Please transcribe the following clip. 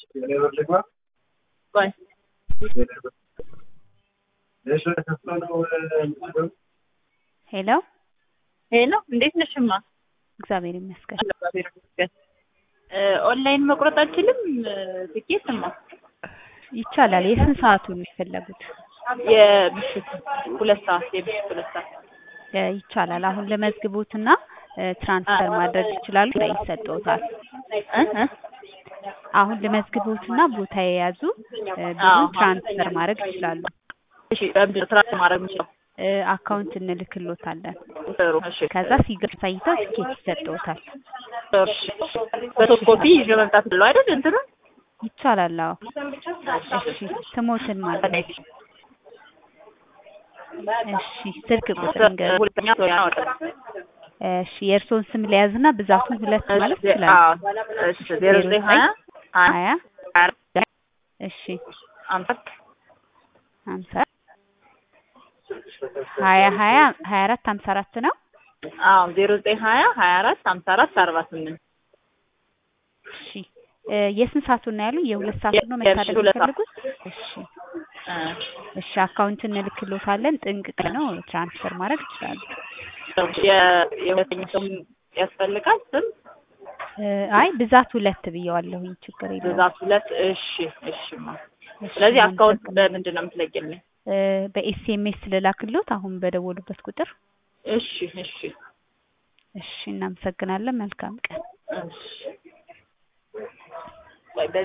ቆይ ሄሎ ሄሎ፣ እንዴት ነሽማ? እግዚአብሔር ይመስገን። እግዚአብሔር ይመስገን። ኦንላይን መቁረጥ አልችልም ትኬትማ? ይቻላል። የስንት ሰዓቱን ነው የፈለጉት? የምሽት ሁለት ሰዓት የምሽት ሁለት ሰዓት እ ይቻላል። አሁን ለመዝግቦትና እ ትራንስፈር ማድረግ ይችላሉ። ላይ ይሰጠውታል። እ እ አሁን ለመዝግቦትና ቦታ የያዙ እ ብዙ አዎ። ትራንስፈር ማድረግ ይችላሉ። እሺ፣ በምንድን ነው ትራንስፈር ማድረግ የምችለው? እ አካውንት እንልክሎታለን። ጥሩ እሺ። ከዛ ሲገር ሳይተው ትኬት ይሰጠውታል። እሺ። በሶስት ኮፒ ይዤ መምጣት ብለው አይደል እንትኑ ይቻላል። አዎ። እሺ ስሞትን ማለት ነው። እሺ ስልክ ቁጥር እንገር ሁለተኛ ሰው ያወጣል። እሺ የእርስዎን ስም ለያዝና ብዛቱን ሁለት ማለት ይችላል። አዎ። እሺ ዜሮ ዘጠኝ ሀያ ሀያ ሀያ እሺ አምስት ሀምሳ ሀያ ሀያ ሀያ አራት ሀምሳ አራት ነው። አዎ ዜሮ ዘጠኝ ሀያ ሀያ አራት ሀምሳ አራት አርባ ስምንት እሺ እ የስንት ሰዓቱን ነው ያሉ? የሁለት ሰዓቱን ነው የምሽት መታደግ ሁለት ሰዓት። የሚፈልጉት? እሺ እሺ አካውንት እንልክሎታለን። ጥንቅቅ ነው ትራንስፈር ማድረግ ይችላሉ። የ- የሁለተኛ ሰው ያስፈልጋል ስም እ አይ ብዛት ሁለት ብየዋለሁኝ። ችግር የለውም። ብዛት ሁለት እሺ እሺማ እሺ፣ ስለዚህ አካውንት እናመሰግናለን። በምንድን ነው የምትለቂልኝ እ በኤስኤምኤስ ልላክሎት አሁን በደወሉበት ቁጥር። እሺ እሺ እሺ እናመሰግናለን። መልካም ቀን። እሺ